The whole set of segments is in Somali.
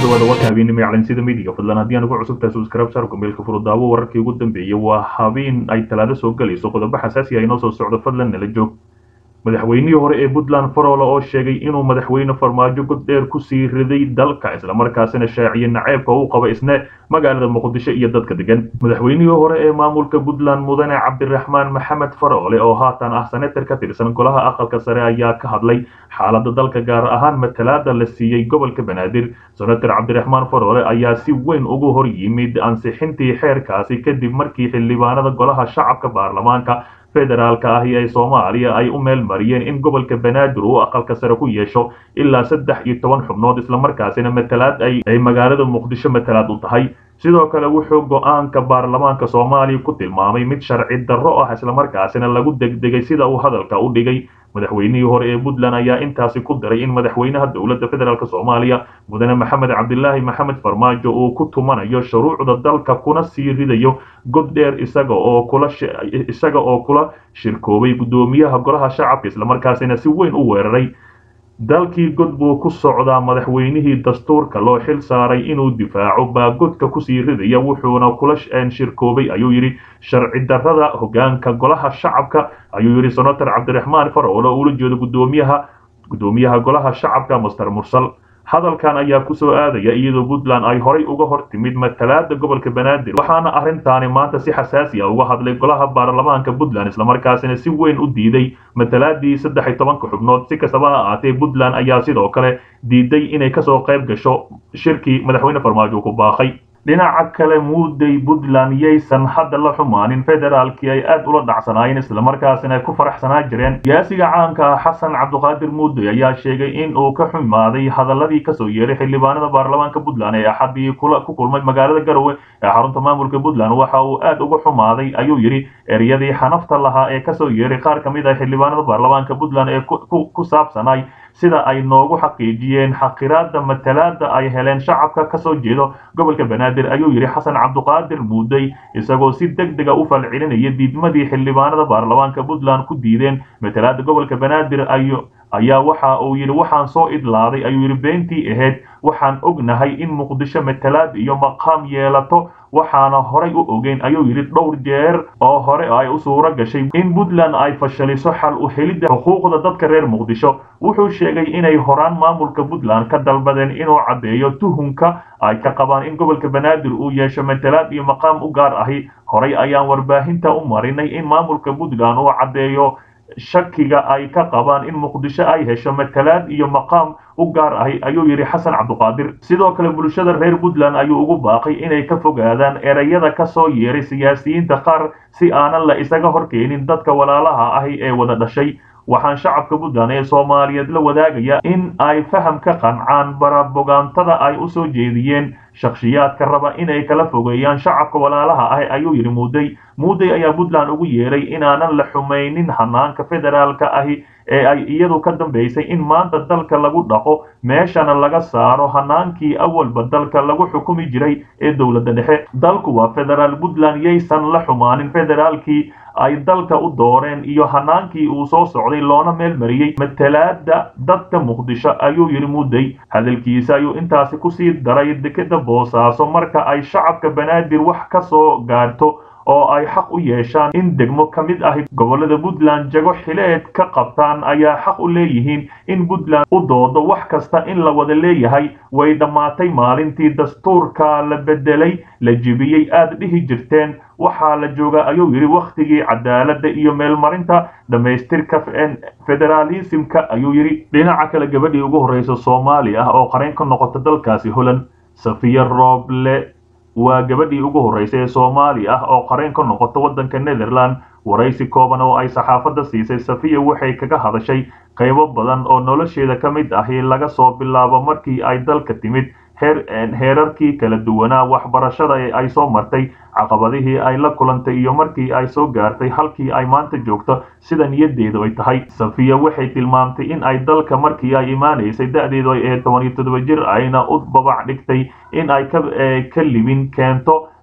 dhawaada warka habeenimo ee calansida midiga fadlan haddii aan ugu cusubtahay subscribe saarku meelka furudaawo wararkii ugu dambeeyey waa habeen ay talaado soo galayso qodobo xasaasi ah inoo soo socdo fadlan nala joog madaxweynihii hore ee puntland faroole oo sheegay inuu madaxweyne farmaajo god dheer kusii riday dalka islamarkaasina shaaciye naceebka uu qaba isna magaalada muqdisho iyo dadka degan madaxweynihii hore ee maamulka puntland mudane cabdiraxmaan maxamed faroole oo haatan ah senatar ka tirsan golaha aqalka sare ayaa ka hadlay xaalada dalka gaar ahaan matalaada la siiyey gobolka banaadir senatar cabdiraxmaan faroole ayaa si weyn ugu hor yimid ansixintii xeerkaasi kadib markii xildhibaanada golaha shacabka baarlamaanka federaalka ahi ee soomaaliya ay u meel mariyeen in gobolka banaadir uu aqalka sare ku yeesho ilaa saddex iyo toban xubnood islamarkaasina matalaad ay magaalada muqdisho matalaad u tahay sidoo kale wuxuu go-aanka baarlamaanka soomaaliya ku tilmaamay mid sharci darro ah islamarkaasina lagu degdegay sida uu hadalka u dhigay madaxweynihii hore ee puntland ayaa intaasi ku daray in madaxweynaha dowladda federaalk soomaaliya mudane maxamed cabdilaahi maxamed farmaajo uu ku tumanayo shuruucda dalka kuna sii ridayo god dheer isaga oo kula isaga oo kula shirkoobay guddoomiyaha golaha shacabka islamarkaasina si weyn u weeraray dalkii god buu ku socdaa madaxweynihii dastuurka loo xil saaray inuu difaaco baa godka kusii ridaya wuxuuna kula shirkoobay ayuu yidhi sharci darrada hogaanka golaha shacabka ayuu yidhi senator cabdiraxmaan faroole ula jeedo gudoomiyaha guddoomiyaha golaha shacabka master mursal hadalkan ayaa kusoo aadaya iyadoo puntland ay horay uga hor timid matalaada gobolka banaadir waxaana arrintaani maanta si xasaasi ah uga hadlay golaha baarlamaanka puntland islamarkaasina si weyn u diiday matalaadii saddex iyo tobanka xubnood si kastaba ha ahaatee puntland ayaa sidoo kale diiday inay kasoo qayb gasho shirkii madaxweyne farmaajo ku baaqay dhinaca kale muuday puntland yaysan hadda la xumaanin federaalkii ay aad ula dhacsanaayeen islamarkaasina ay ku faraxsanaa jireen siyaasiga caanka ah xasan cabdiqaadir muuday ayaa sheegay in uu ka xumaaday hadaladii kasoo yeeray xildhibaanada baarlamaanka puntland ee axadii ku kulmay magaalada garowe ee xarunta maamulka puntland waxa uu aad uga xumaaday ayuu yidhi eryadii xanafta lahaa ee kasoo yeeray qaar ka mid ah xildhibaanada baarlamaanka puntland ee ku saabsanay sida ay noogu xaqiijiyeen xaqiraada matalaada ay heleen shacabka kasoo jeedo gobolka banaadir ayuu yidhi xasan cabdiqaadir muuday isagoo si deg dega u falcelinaya diidmadii xildhibaanada baarlamaanka puntland ku diideen matalaada gobolka banaadir ayaa waxa uu yidhi waxaan soo idlaaday ayuu yidhi beentii ahayd waxaan ognahay in muqdisho matalaad iyo maqaam yeelato waxaana horay u ogeyn ayuu yidhi dhowr jeer oo hore ay u suuro gashay in puntland ay fashaliso xal u helidda xuquuqda dadka reer muqdisho wuxuu sheegay inay horaan maamulka puntland ka dalbadeen inuu caddeeyo tuhunka ay ka qabaan in gobolka banaadir uu yeesho matalaad iyo maqaam u gaar ahi horay ayaan warbaahinta u marinay in maamulka puntland uu caddeeyo shakiga ay ka qabaan in muqdisho ay hesho matalaad iyo maqaam u gaar ahi ayuu yidhi xasan cabdiqaadir sidoo kale bulshada reer puntland ayuu ugu baaqay inay ka fogaadaan ereyada ka soo yeeray siyaasiyiinta qaar si aanan la isaga horkeenin dadka walaalaha ahi ee wada dhashay waxaan shacabka puntland ee soomaaliyeed la wadaagaya in ay faham ka qancaan barabogaantada ay u soo jeediyeen shakhsiyaadka raba inay kala fogeeyaan shacabka walaalaha ah ayuu yidhi muuday muuday ayaa puntland ugu yeeray inaanan la xumaynin hanaanka federaalka ahi ee ay iyadu ka dambaysay in maanta dalka lagu dhaqo meeshana laga saaro hanaankii awalba dalka lagu xukumi jiray ee dowladda dhexe dalku waa federaal puntland yaysan la xumaanin federaalkii ay dalka u dooreen iyo hanaankii uu soo socday loona meel mariyey matalaada dadka muqdisho ayuu yidhi muuday hadalkiisa ayuu intaasi kusii daray dekeda boosaaso marka ay shacabka banaadir wax ka soo gaarto oo ay xaq u yeeshaan in degmo ka mid ahi gobolada puntland jago xileed ka qabtaan ayaa xaq u leeyihiin in puntland u doodo wax kasta in la wada leeyahay way dhammaatay maalintii dastuurka la bedelay la jibiyey aad dhihi jirteen waxaa la joogaa ayuu yidhi wakhtigii cadaaladda iyo meelmarinta dhammaystirka federaalismka ayuu yidhi dhinaca kale gabadhii ugu horreysa soomaali ah oo qarayn ka noqota dalkaasi holland safiya rooble waa gabadhii ugu horreysay ee soomaali ah oo qarayn ka noqota waddanka netherland waraysi kooban oo ay saxaafadda siisay safiya waxay kaga hadashay qaybo badan oo nolosheeda ka mid ahi laga soo bilaabo markii ay dalka timid heerarkii kala duwanaa waxbarashada ee ay soo martay caqabadihii ay la kulantay iyo markii ay soo gaartay halkii ay maanta joogto sida niyadeedu ay tahay safiya waxay tilmaamtay in ay dalka markii ay imaanaysay da-deedu ay ee toban iyo toddoba jir ayna u babac dhigtay in ay ka libin keento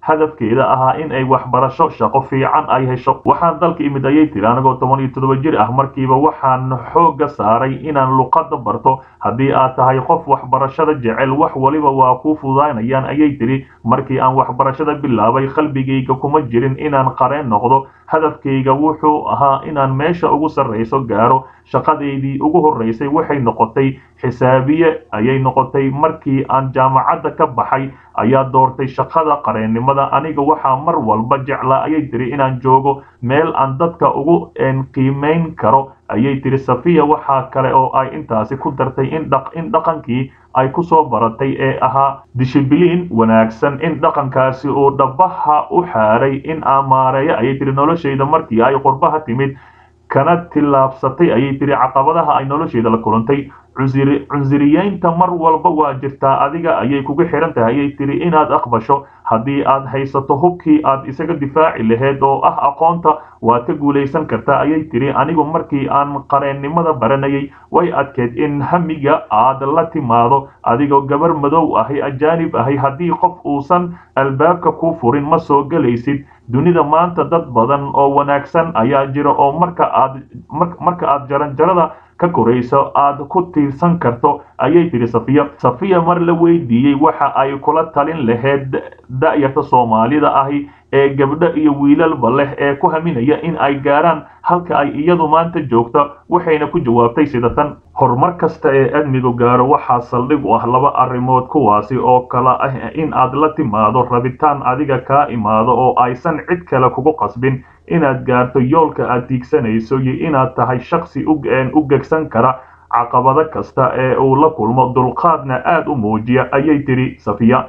hadafkeeda ahaa in ay waxbarasho shaqo fiican ay hesho waxaan dalka imid ayay tiri anigoo toban iyo toddoba jir ah markiiba waxaan xoogga saaray inaan luqadda barto haddii aad tahay qof waxbarashada jecel wax waliba waa kuu fududaynayaan ayay tiri markii aan waxbarashada bilaabay qalbigayga kuma jirin inaan qareen noqdo hadafkayga wuxuu ahaa inaan meesha ugu sarrayso gaaro shaqadeydii ugu horraysay waxay noqotay xisaabiye ayay noqotay markii aan jaamacadda ka baxay ayaa doortay shaqada qareennimada aniga waxaa mar walba jeclaa ayay tiri inaan joogo meel aan dadka ugu qiimayn karo ayay tiri safiya waxaa kale oo ay intaasi ku dartay in dhaqankii ay ku soo baratay ee ahaa dishibiliin wanaagsan in dhaqankaasi uu dhabaha u xaaray in amaareeyo ayay tiri noloshayda markii ay qurbaha timid kana tillaabsatay ayay tiri caqabadaha ay nolosheeda la kulantay cunsuriyeynta mar walba waa jirtaa adiga ayay kugu xihan tahay ayay tiri inaad aqbasho haddii aad haysato hubkii aad isaga difaaci lahayd oo ah aqoonta waad ka guulaysan kartaa ayay tiri anigu markii aan qareennimada baranayay way adkeed in hamiga aad la timaado adigoo gabar madow ahay ajaanib ahay haddii qof uusan albaabka ku furin ma soo gelaysid dunida maanta dad badan oo wanaagsan ayaa jira oo marka aad marka aad jaranjarada ka korayso aad ku tiirsan karto ayay tiri safiya safiya mar la weydiiyey waxa ay kula talin lahayd da'yarta soomaalida ahi ee gabdho iyo wiilalba leh ee ku haminaya in ay gaaraan halka ay iyadu maanta joogto waxayna ku jawaabtay sida tan horumar kasta ee admigu gaaro waxaa saldhig u ah laba arrimood kuwaasi oo kala ah in aad la timaado rabitaan adiga kaa imaado oo aysan cid kale kugu qasbin inaad gaarto yoolka aad tiigsanayso iyo inaad tahay shaksi u gegsan kara caqabado kasta ee uu la kulmo dulqaadna aad u muujiya ayay tiri safiya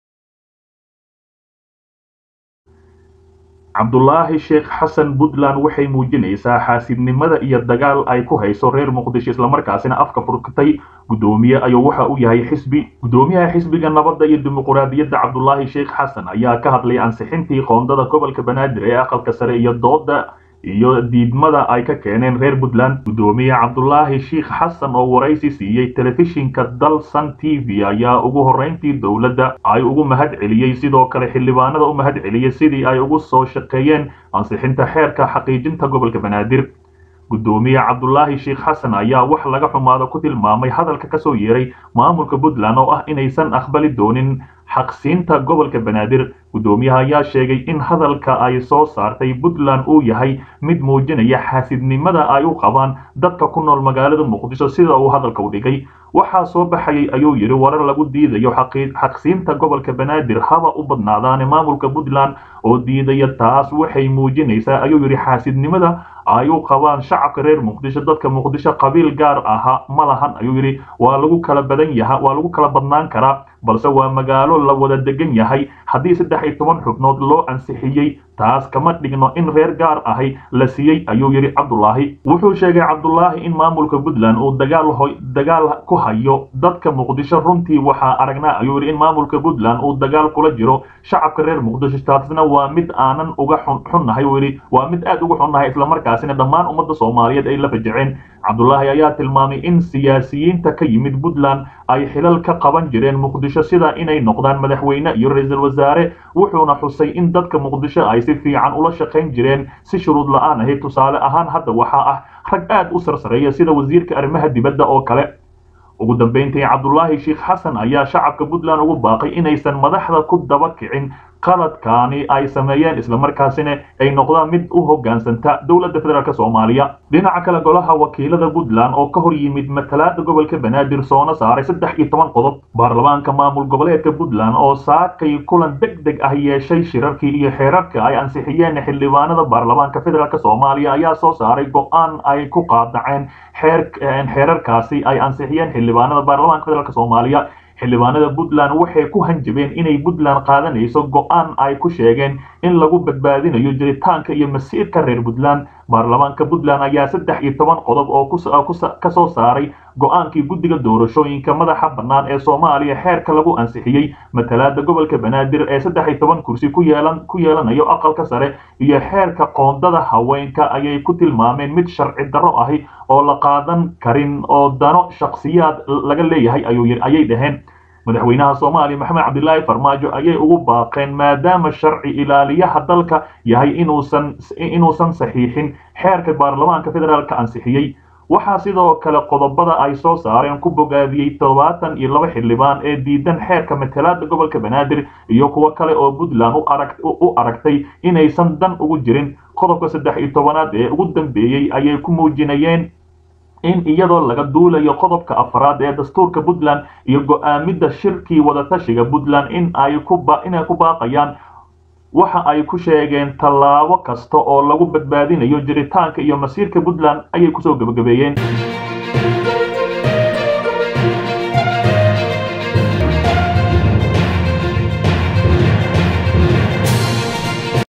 cabdulaahi sheekh xasan puntland waxay muujinaysaa xaasidnimada iyo dagaal ay ku hayso reer muqdisho islamarkaasina afka furkatay guddoomiye ayuu waxa uu yahay xisbi guddoomiyaha xisbiga nabadda iyo dimuquraadiyadda cabdulaahi sheekh xasan ayaa ka hadlay ansixintii qoondada gobolka banaadir ee aqalka sare iyo dooda iyo diidmada ay ka keeneen reer puntland guddoomiye cabdulaahi sheikh xasan oo waraysi siiyey telefishinka dalsan t v ayaa ugu horrayntii dowladda ay ugu mahad celiyey sidoo kale xildhibaanada u mahad celiyey sidii ay ugu soo shaqeeyeen ansixinta xeerka xaqiijinta gobolka banaadir guddoomiye cabdulaahi sheikh xasan ayaa wax laga xumaado ku tilmaamay hadalka ka soo yeeray maamulka puntland oo ah inaysan aqbali doonin xaqsiinta gobolka banaadir guddoomiyaha ayaa sheegay in hadalka ay soo saartay puntland uu yahay mid muujinaya xaasidnimada ay u qabaan dadka ku nool magaalada muqdisho sida uu hadalka u dhigay waxaa soo baxayay ayuu yidhi warar lagu diidayo xaqsiinta gobolka banaadir haba u badnaadaane maamulka puntland oo diidaya taas waxay muujinaysaa ayuu yidhi xaasidnimada ay u qabaan shacabka reer muqdisho dadka muqdisho qabiil gaar aha ma lahan ayuu yidhi waa lagu kala badan yaha waa lagu kala badnaan karaa balse waa magaalo la wada degan yahay haddii saddex iyo toban xubnood loo ansixiyey taas kama dhigno in reer gaar ahay la siiyey ayuu yidhi cabdulaahi wuxuu sheegay cabdulaahi in maamulka puntland uu dagaal dagaal ku hayo dadka muqdisho runtii waxaa aragnaa ayuu yidhi in maamulka puntland uu dagaal kula jiro shacabka reer muqdisho taasna waa mid aanan uga xunnahay uu yidhi waa mid aad uga xunnahay islamarkaasina dhammaan ummadda soomaaliyeed ay la fajaceen cabdulaahi ayaa tilmaamay in siyaasiyiinta ka yimid puntland ay xilal ka qaban jireen muqdisho sida inay noqdaan madaxweyne iyo ra-iisul wasaare wuxuuna xusay in dadka muqdisho ay si fiican ula shaqayn jireen si shuruud la-aan ahayd tusaale ahaan hadda waxaa ah rag aad u sarsareeya sida wasiirka arrimaha dibadda oo kale ugu dambayntii cabdulaahi sheikh xasan ayaa shacabka puntland ugu baaqay inaysan madaxda ku daba kicin qaladkaani ay sameeyeen islamarkaasina ay noqdaan mid u hoggaansanta dowladda federaalk soomaaliya dhinaca kale golaha wakiilada puntland oo ka hor yimid matalaada gobolka banaadir soona saaray saddex iyo toban qodob baarlamaanka maamul goboleedka puntland oo saakay kulan deg deg ah yeeshay shirarkii iyo xeerarka ay ansixiyeen xildhibaanada baarlamaanka federaalk soomaaliya ayaa soo saaray go-aan ay ku qaadaceen xeerarkaasi ay ansixiyeen xildhibaanada baarlamaanka federaalk soomaaliya xildhibaanada puntland waxay ku hanjabeen inay puntland qaadanayso go-aan ay ku sheegeen in lagu badbaadinayo jiritaanka iyo masiirka reer puntland baarlamaanka puntland ayaa saddex iyo toban qodob oo ka soo saaray go-aankii guddiga doorashooyinka madaxa bannaan ee soomaaliya xeerka lagu ansixiyey matalaada gobolka banaadir ee saddex iyo toban kursi ku yeelanayo aqalka sare iyo xeerka qoondada haweenka ayay ku tilmaameen mid sharci darro ahi oo la qaadan karin oo dano shakhsiyaad laga leeyahay ayay dhaheen madaxweynaha soomaaliya maxamed cabdilaahi farmaajo ayay ugu baaqeen maadaama sharci ilaaliyaha dalka yahay inuusan inuusan saxiixin xeerka baarlamaanka federaalka ansixiyey waxaa sidoo kale qodobada ay soo saareen ku bogaadiyey toddobaatan iyo laba xildhibaan ee diidan xeerka matalaada gobolka banaadir iyo kuwo kale oo puntland u aragtay inaysan dan ugu jirin qodobka saddex iyo tobanaad ee ugu dambeeyey ayay ku muujinayeen in iyadoo laga duulayo qodobka afraad ee dastuurka puntland iyo go-aamidda shirkii wadatashiga puntland in ay inay ku baaqayaan waxa ay ku sheegeen tallaabo kasta oo lagu badbaadinayo jiritaanka iyo masiirka puntland ayay kusoo gebagabeeyeen